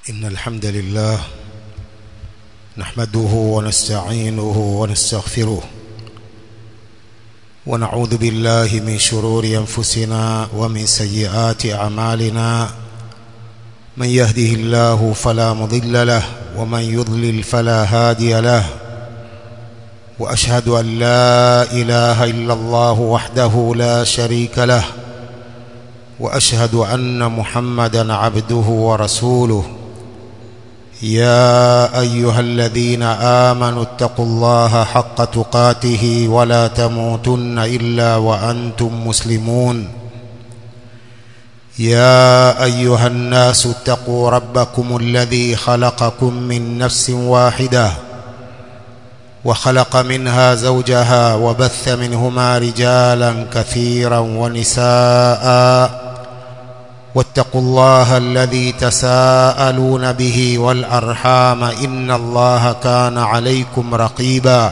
إن الحمد لله نحمده ونستعينه ونستغفره ونعوذ بالله من شرور أنفسنا ومن سيئات أعمالنا من يهده الله فلا مضل له ومن يضلل فلا هادي له وأشهد أن لا إله إلا الله وحده لا شريك له وأشهد أن محمدا عبده ورسوله يا أيها الذين آمنوا اتقوا الله حق تقاته ولا تموتن إلا وأنتم مسلمون يا أيها الناس اتقوا ربكم الذي خلقكم من نفس واحدة وخلق منها زوجها وبث منهما رجالا كثيرا ونساء واتقوا الله الذي تساءلون به والأرحام إن الله كان عليكم رقيبا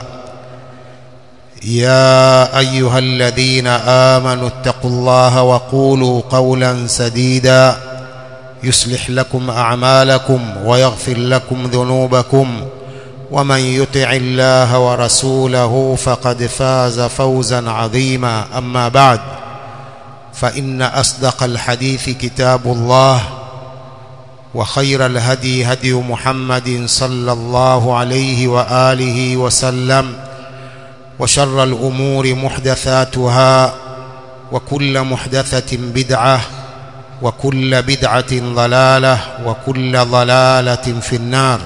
يا أيها الذين آمنوا اتقوا الله وقولوا قولا سديدا يصلح لكم أعمالكم ويغفر لكم ذنوبكم ومن يطع الله ورسوله فقد فاز فوزا عظيما أما بعد فإن أصدق الحديث كتاب الله وخير الهدي هدي محمد صلى الله عليه وآله وسلم وشر الأمور محدثاتها وكل محدثة بدعة وكل بدعة ضلالة وكل ضلالة في النار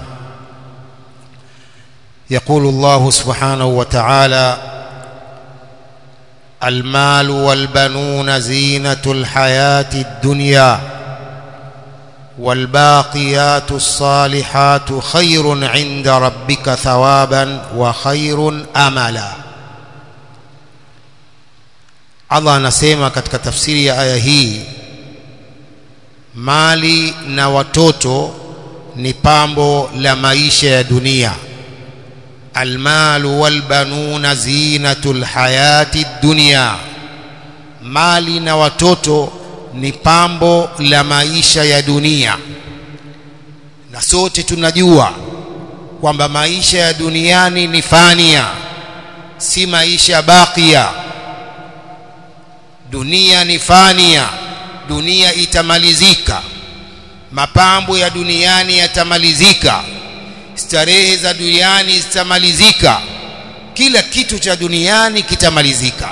يقول الله سبحانه وتعالى المال والبنون زينة الحياة الدنيا والباقيات الصالحات خير عند ربك ثوابا وخير أملا Allah anasema katika tafsiri ya aya hii mali na watoto ni pambo la maisha ya dunia almalu walbanuna zinatul hayati dunya mali na watoto ni pambo la maisha ya dunia na sote tunajua kwamba maisha ya duniani ni fania si maisha bakia dunia ni fania dunia itamalizika mapambo ya duniani yatamalizika starehe za duniani zitamalizika kila kitu cha duniani kitamalizika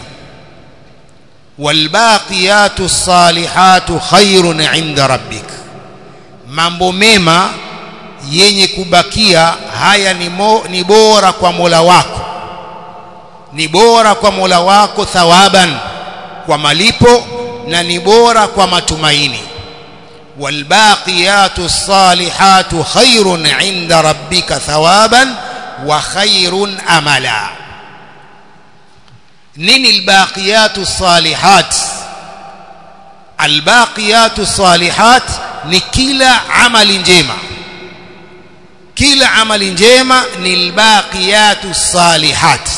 walbaqiyatu salihatu khairun inda rabbik mambo mema yenye kubakia haya ni, mo, ni bora kwa Mola wako ni bora kwa Mola wako thawaban kwa malipo na ni bora kwa matumaini والباقيات الصالحات خير عند ربك ثوابا وخير املا نين الباقيات الصالحات الباقيات الصالحات ni kila amali njema kila amali njema ni albaqiyatu salihat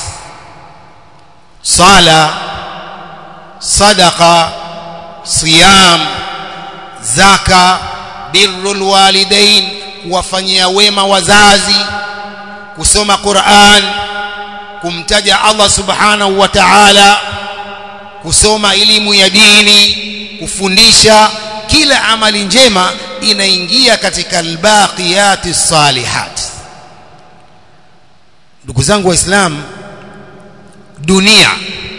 sala sadaqa siyam zaka birrul walidain kuwafanyia wema wazazi kusoma Qur'an kumtaja Allah subhanahu wa ta'ala kusoma elimu ya dini kufundisha kila amali njema inaingia katika albaqiyati salihat ndugu zangu waislamu dunia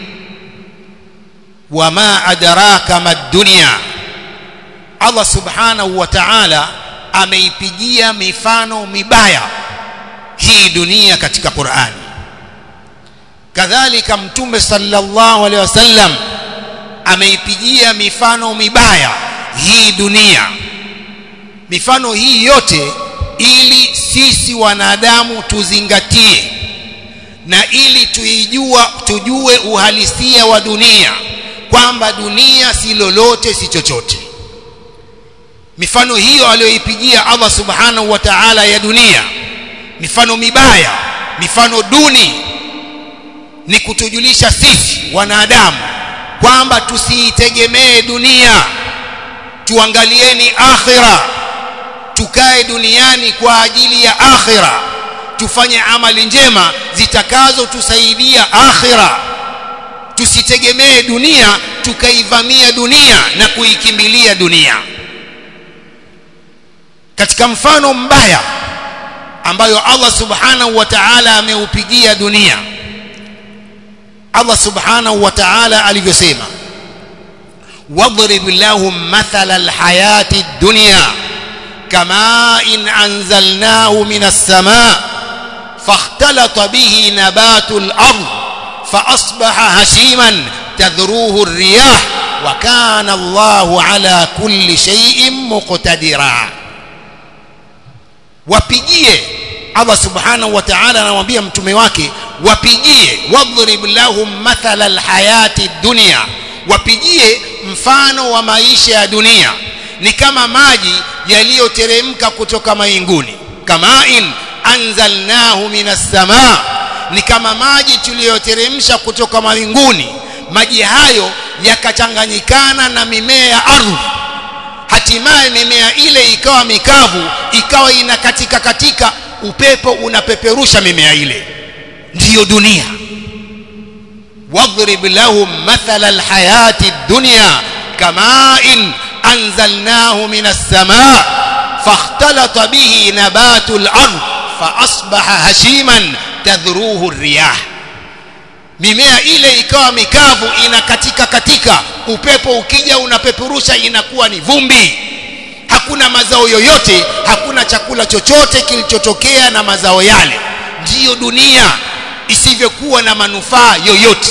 wama adraka mad dunya Allah subhanahu wa ta'ala ameipigia mifano mibaya hii dunia katika Qur'ani kadhalika mtume sallallahu alaihi wasallam ameipigia mifano mibaya hii dunia mifano hii yote ili sisi wanadamu tuzingatie na ili tuijua tujue uhalisia wa dunia kwamba dunia si lolote si chochote mifano hiyo aliyoipigia Allah subhanahu wa ta'ala ya dunia mifano mibaya mifano duni ni kutujulisha sisi wanadamu kwamba tusiitegemee dunia tuangalieni akhira tukae duniani kwa ajili ya akhira tufanye amali njema zitakazotusaidia akhira tusitegemee dunia tukaivamia dunia na kuikimbilia dunia katika mfano mbaya ambayo Allah subhanahu wa ta'ala ameupigia dunia Allah subhanahu wa ta'ala alivyosema واضرب لهم مثل الحياة الدنيا كماء إن أنزلناه من السماء فاختلط به نبات الأرض فأصبح هشيما تذروه الرياح وكان الله على كل شيء مقتدرا wapigie Allah subhanahu wa ta'ala anamwambia mtume wake wapigie wadhrib lahum mathala alhayati dunya wapigie mfano wa maisha ya dunia ni kama maji yaliyoteremka kutoka mainguni kama in anzalnahu minas samaa ni kama maji tuliyoteremsha kutoka mawinguni maji hayo yakachanganyikana na mimea ya ardhi hatimaye mimea ile ikawa mikavu ikawa inakatika katika upepo unapeperusha mimea ile ndiyo dunia واضرب لهم مثل الحياة الدنيا كماء أنزلناه من السماء فاختلط به نبات الأرض فأصبح هشيما تذروه الرياح mimea ile ikawa mikavu inakatika katika upepo ukija unapeperusha inakuwa ni vumbi hakuna mazao yoyote hakuna chakula chochote kilichotokea na mazao yale ndiyo dunia isivyokuwa na manufaa yoyote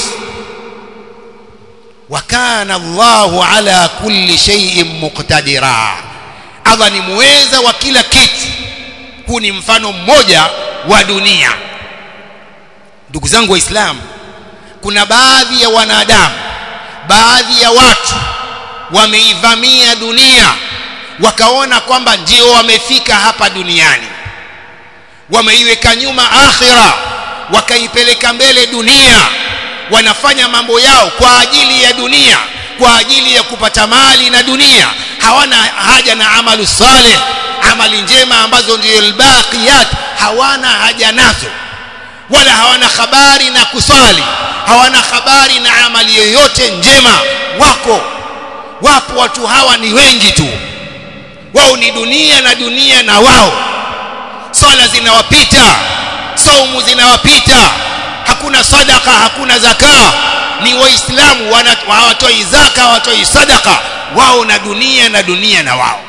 wakana Allahu ala kulli shay'in muqtadira Allah ni muweza wa kila kitu huu ni mfano mmoja wa dunia ndugu zangu waislamu kuna baadhi ya wanadamu baadhi ya watu wameivamia dunia wakaona kwamba ndio wamefika hapa duniani wameiweka nyuma akhira wakaipeleka mbele dunia wanafanya mambo yao kwa ajili ya dunia kwa ajili ya kupata mali na dunia hawana haja na amalu saleh amali njema ambazo ndio albaqiyat hawana haja nazo wala hawana habari na kusali hawana habari na amali yoyote njema wako wapo watu hawa ni wengi tu wao ni dunia na dunia na wao swala zinawapita saumu zinawapita hakuna sadaka hakuna zaka ni waislamu hawatoi zaka hawatoi sadaka wao na dunia na dunia na wao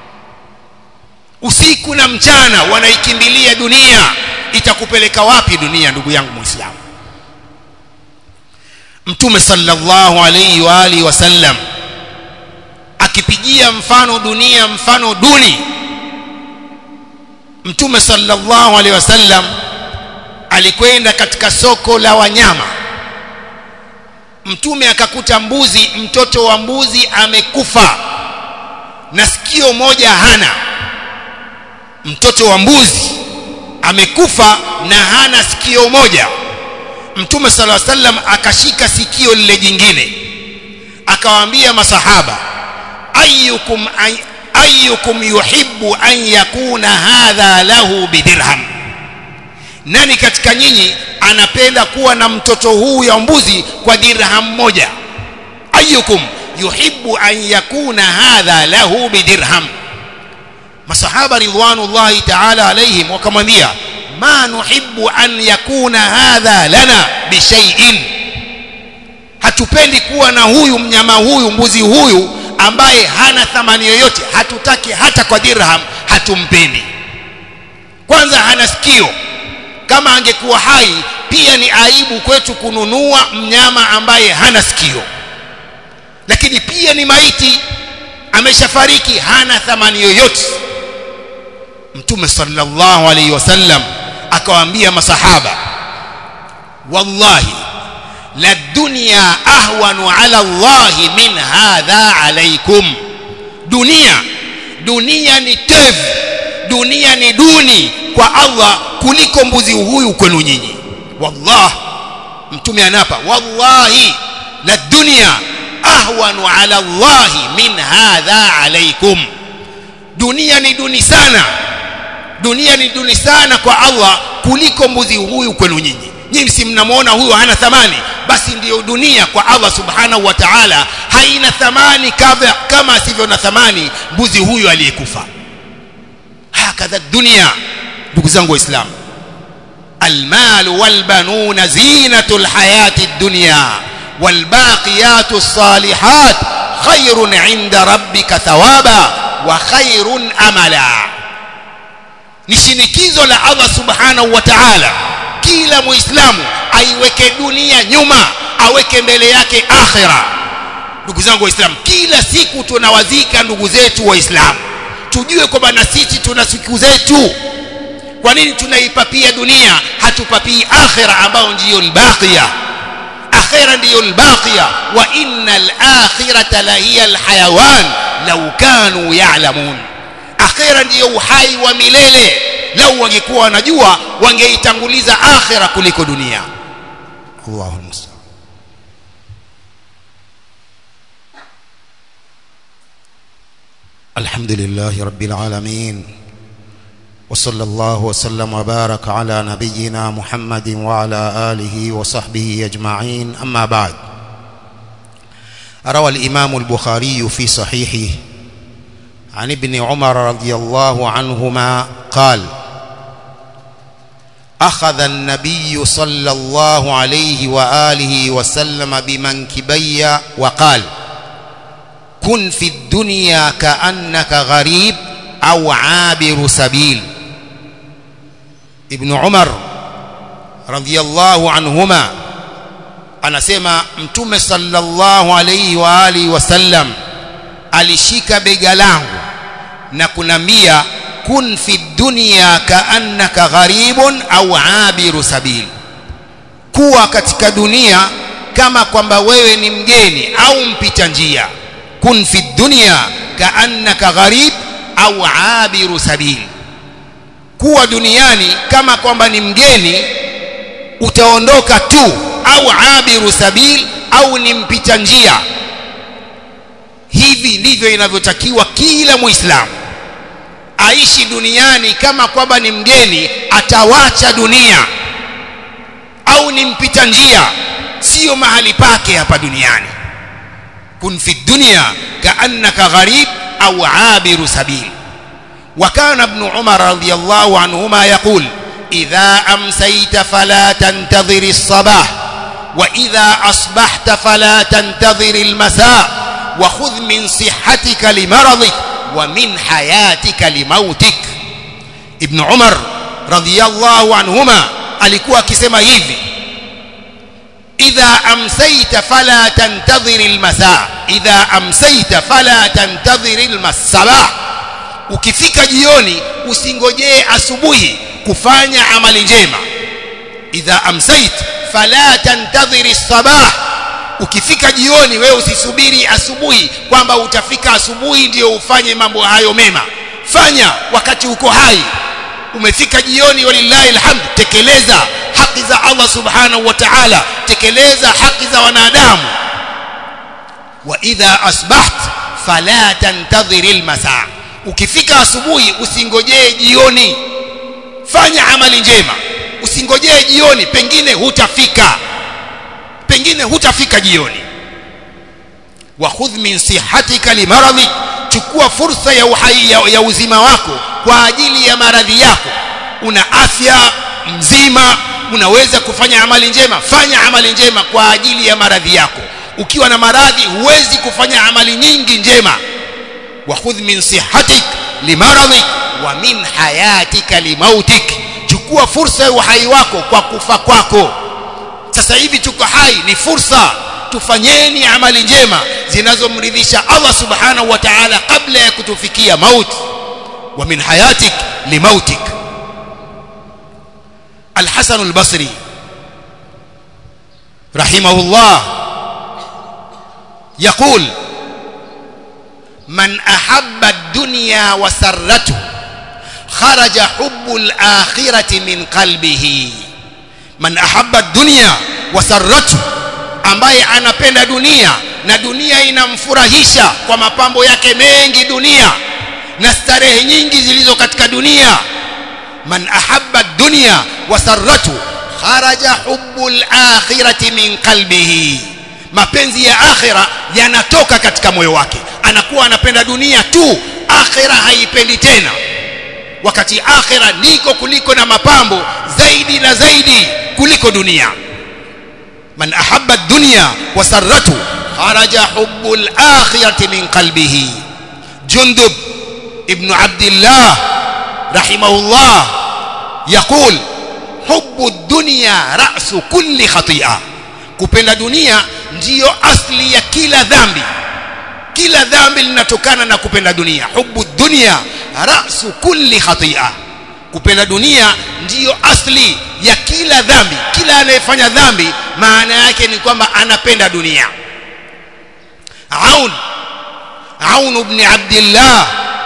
usiku na mchana wanaikimbilia dunia itakupeleka wapi dunia ndugu yangu muislamu mtume sallallahu alayhi wa alihi wasallam akipigia mfano dunia mfano duni mtume sallallahu alayhi wasallam alikwenda katika soko la wanyama mtume akakuta mbuzi mtoto wa mbuzi amekufa na sikio moja hana mtoto wa mbuzi amekufa na hana sikio moja mtume sala sallam akashika sikio lile jingine akawaambia masahaba ayyukum ayyukum yuhibbu an yakuna hadha lahu bidirham nani katika nyinyi anapenda kuwa na mtoto huu ya mbuzi kwa dirham moja ayyukum yuhibbu an yakuna hadha lahu bidirham masahaba ridwanullahi ta'ala alayhim wakamwambia ma nuhibbu an yakuna hadha lana bishay'in hatupendi kuwa na huyu mnyama huyu mbuzi huyu ambaye hana thamani yoyote hatutaki hata kwa dirham hatumpendi kwanza hana sikio kama angekuwa hai pia ni aibu kwetu kununua mnyama ambaye hana sikio lakini pia ni maiti ameshafariki hana thamani yoyote mtume sallallahu alaihi wasallam akawaambia masahaba wallahi la dunya ahwanu ala allahi min hadha alaikum dunia dunia ni tevu dunia ni duni kwa Allah kuliko mbuzi huyu kwenu nyinyi wallah mtume anapa wallahi la dunya ahwanu ala allahi min hadha alaikum dunia ni duni sana dunia ni duni sana kwa Allah kuliko mbuzi huyu kwenu nyinyi nyinyi si mnamwona huyu hana thamani basi ndiyo dunia kwa Allah subhanahu wa ta'ala haina thamani kama, kama asivyo na thamani mbuzi huyu aliyekufa hakadha dunia ndugu zangu waislamu المال والبنون زينة الحياة الدنيا والباقيات الصالحات خير عند ربك ثوابا وخير أملا nishinikizo la Allah subhanahu wa ta'ala kila muislamu aiweke dunia nyuma aweke mbele yake akhira ndugu zangu waislamu kila siku tunawazika ndugu zetu waislamu tujue kwamba na sisi tuna siku zetu kwa nini tunaipapia dunia hatupapii akhira ambayo ndiyo albaqiya akhira ndiyo albaqiya wa innal akhirata la hiya alhayawan law kanu ya'lamun akhira ndiyo uhai wa milele lau wangekuwa wanajua wangeitanguliza akhira kuliko dunia Allahu musta'an الحمد لله رب العالمين وصلى الله وسلم وبارك على نبينا محمد وعلى آله وصحبه أجمعين أما بعد روى الإمام البخاري في صحيحه عن ابن عمر رضي الله عنهما قال أخذ النبي صلى الله عليه وآله وسلم بمنكبي وقال كن في الدنيا كأنك غريب أو عابر سبيل ابن عمر رضي الله عنهما anasema mtume sallallahu alayhi wa alihi wasallam alishika bega langu na kunambia kun fi dunya kaannaka gharibun au abiru sabil kuwa katika dunia kama kwamba wewe ni mgeni au mpita njia kun fi dunya kaannaka gharib au abiru sabil kuwa duniani kama kwamba ni mgeni utaondoka tu au abiru sabil au ni mpita njia hivi ndivyo inavyotakiwa kila muislamu aishi duniani kama kwamba ni mgeni atawacha dunia au ni mpita njia sio mahali pake hapa duniani kun fi dunya kaannaka gharib au abiru sabil وكان ابن عمر رضي الله عنهما يقول إذا أمسيت فلا تنتظر الصباح وإذا أصبحت فلا تنتظر المساء وخذ من صحتك لمرضك ومن حياتك لموتك ابن عمر رضي الله عنهما alikuwa akisema hivi idha amsayta fala tantadhir almasa idha amsayta fala tantadhir almasabah ukifika jioni usingojee asubuhi kufanya amali njema idha amsait fala tantadhiri sabah ukifika jioni wewe usisubiri asubuhi kwamba utafika asubuhi ndio ufanye mambo hayo mema fanya wakati uko hai umefika jioni walillahi alhamd tekeleza haki za Allah subhanahu wa ta'ala tekeleza haki za wanadamu wa idha asbaht fala tantadhiri almasaa ukifika asubuhi usingojee jioni fanya amali njema usingojee jioni pengine hutafika pengine hutafika jioni wa khudh min sihatika limaradhi chukua fursa ya uhai ya, ya uzima wako kwa ajili ya maradhi yako una afya mzima unaweza kufanya amali njema fanya amali njema kwa ajili ya maradhi yako ukiwa na maradhi huwezi kufanya amali nyingi njema wa khudh min sihatik limaradhik wa min hayatika limautik chukua fursa ya uhai wako kwa kufa kwako sasa hivi tuko hai ni fursa tufanyeni amali njema zinazomridhisha Allah subhanahu wa ta'ala kabla ya kutufikia mauti wa min hayatik limautik الحسن البصري رحمه الله يقول من أحب الدنيا وسرته خرج حب الآخرة من قلبه من أحب الدنيا وسرته ambaye anapenda dunia na dunia inamfurahisha kwa mapambo yake mengi dunia na starehe nyingi zilizo katika dunia man ahabba dunya wasarratu kharaja hubbul akhirati min qalbihi mapenzi ya akhira yanatoka katika moyo wake anakuwa anapenda dunia tu akhira haipendi tena wakati akhira niko kuliko na mapambo zaidi na zaidi kuliko dunia man ahabba dunya wasarratu kharaja hubbul akhirati min qalbihi jundub ibn abdillah rahimahullah yaqul hubbu dunya ra'su kulli khati'a kupenda dunia ndiyo asli ya kila dhambi kila dhambi linatokana na kupenda dunia hubbu dunya ra'su kulli khati'a kupenda dunia ndiyo asli ya kila dhambi kila anayefanya dhambi maana yake ni kwamba anapenda dunia aun aun ibn abdillah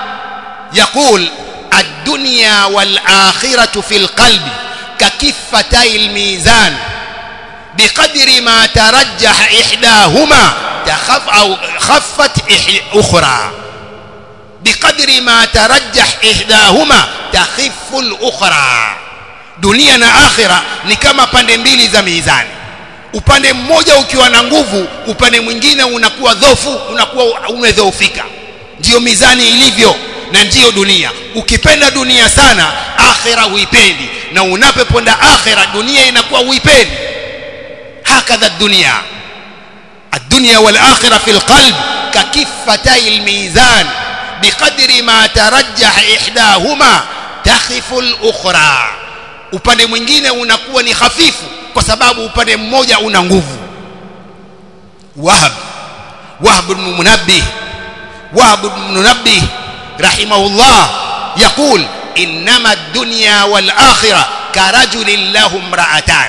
يقول الدنيا والآخرة في القلب ككفتي الميزان بقدر ما ترجح إحداهما تخف أو خفت أخرى بقدر ما ترجح إحداهما تخف الأخرى dunia na akhira ni kama pande mbili za mizani upande mmoja ukiwa na nguvu upande mwingine unakuwa dhofu unakuwa umedhoofika ndiyo mizani ilivyo na ndiyo dunia ukipenda dunia sana akhira huipendi na unapoponda akhira dunia inakuwa huipendi hakadha dunia الدنيا والآخرة في القلب ككفتي الميزان بقدر ما ترجح إحداهما تخف الأخرى upande mwingine unakuwa ni hafifu kwa sababu upande mmoja una nguvu wahab wahab ibn munabbih wahab ibn munabbih rahimahullah yaqul innama ad-dunya wal akhirah karajulin lahu imra'atan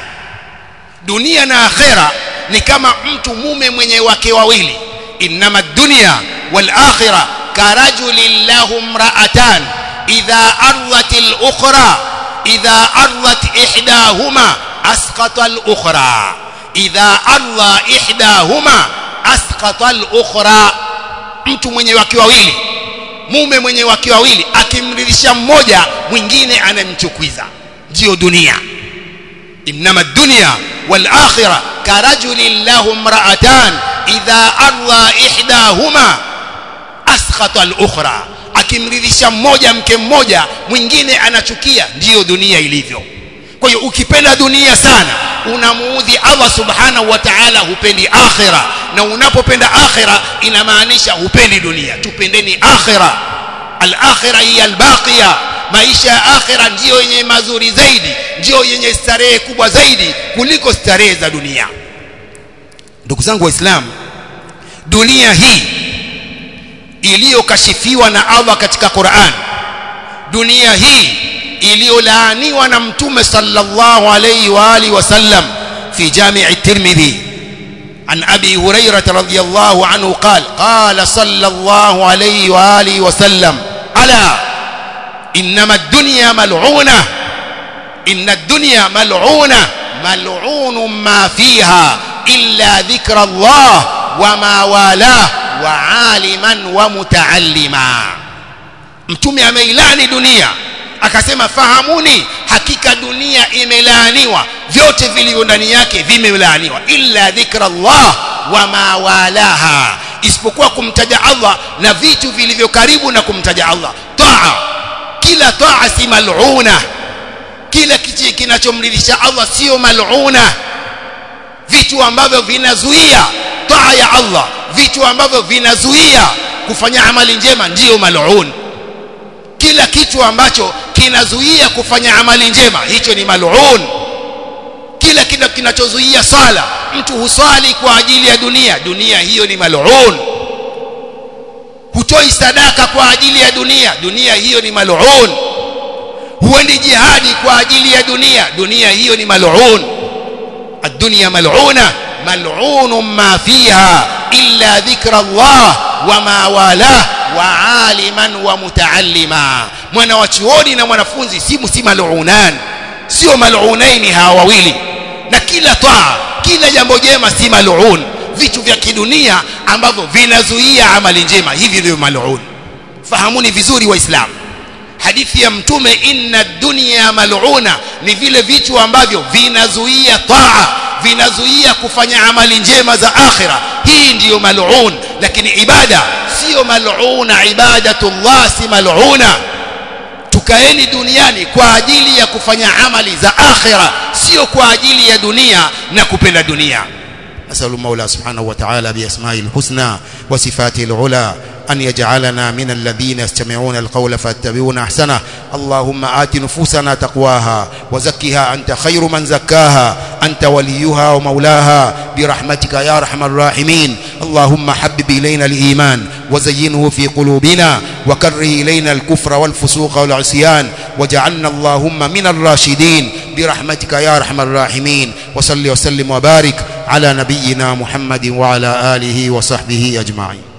dunia na akhira ni kama mtu mume mwenye wake wawili innama ad-dunya wal akhirah karajulin lahu imra'atan idha ardat al-ukhra idha ardat ihdahuma asqata al-ukhra idha arda ihdahuma asqata al-ukhra mtu mwenye wake wawili mume mwenye wake wawili akimridhisha mmoja mwingine anamchukiza ndio dunia innama ad-dunya wal akhirah karajulin lahu imra'atan idha arda ihdahuma askhata al-ukhra akimridhisha mmoja mke mmoja mwingine anachukia ndiyo dunia ilivyo kwa hiyo ukipenda dunia sana unamuudhi Allah subhanahu wa ta'ala hupendi akhira na unapopenda akhira inamaanisha hupendi dunia tupendeni akhira al-akhira hiya al-baqiya maisha ya akhira ndiyo yenye mazuri zaidi ndiyo yenye starehe kubwa zaidi kuliko starehe za dunia ndugu zangu waislamu dunia hii iliyokashifiwa na Allah katika Qur'an dunia hii iliyolaaniwa na mtume sallallahu alayhi wa alihi wasallam fi jami' at-Tirmidhi عن أبي هريرة رضي الله عنه قال قال صلى الله عليه وآله وسلم ألا إنما الدنيا ملعونة إن الدنيا ملعونة ملعون ما فيها إلا ذكر الله وما والاه وعالما ومتعلما mtume ameilani dunia akasema fahamuni hakika dunia imelaaniwa vyote vilivyo ndani yake vimelaaniwa illa dhikra Allah wa ma walaha isipokuwa kumtaja Allah na vitu vilivyo karibu na kumtaja Allah taa kila taa si mal'una kila kitu kinachomridhisha Allah sio mal'una vitu ambavyo vinazuia taa ya Allah vitu ambavyo vinazuia kufanya amali njema ndiyo mal'un kila kitu ambacho kinazuia kufanya amali njema hicho ni mal'un kila kitu kinachozuia sala mtu husali kwa ajili ya dunia dunia hiyo ni mal'un hutoi sadaka kwa ajili ya dunia dunia hiyo ni mal'un huendi jihadi kwa ajili ya dunia dunia hiyo ni mal'un الدنيا ملعونة ملعون ما فيها إلا ذكر الله وما والاه وعالما ومتعلما mwana wa chuoni na mwanafunzi si si malunan sio malunaini hawa wawili na kila taa kila jambo jema si malun vitu vya kidunia ambavyo vinazuia amali njema hivi ndio malun fahamuni vizuri waislamu hadithi ya mtume inna dunya mal'una ni vile vitu ambavyo vinazuia taa vinazuia kufanya amali njema za akhira hii ndiyo mal'un lakini ibada sio mal'una ibadatullah si mal'una tukaeni duniani kwa ajili ya kufanya amali za akhira sio kwa ajili ya dunia na kupenda dunia نسأل المولى سبحانه وتعالى بأسمائه الحسنى وصفاته العلى أن يجعلنا من الذين يستمعون القول فاتبعون أحسنه اللهم آت نفوسنا تقواها وزكها أنت خير من زكاها أنت وليها ومولاها برحمتك يا أرحم الراحمين اللهم حبب إلينا الإيمان وزينه في قلوبنا وكره إلينا الكفر والفسوق والعصيان وجعلنا اللهم من الراشدين برحمتك يا أرحم الراحمين وصل وسلم وبارك على نبينا محمد وعلى آله وصحبه أجمعين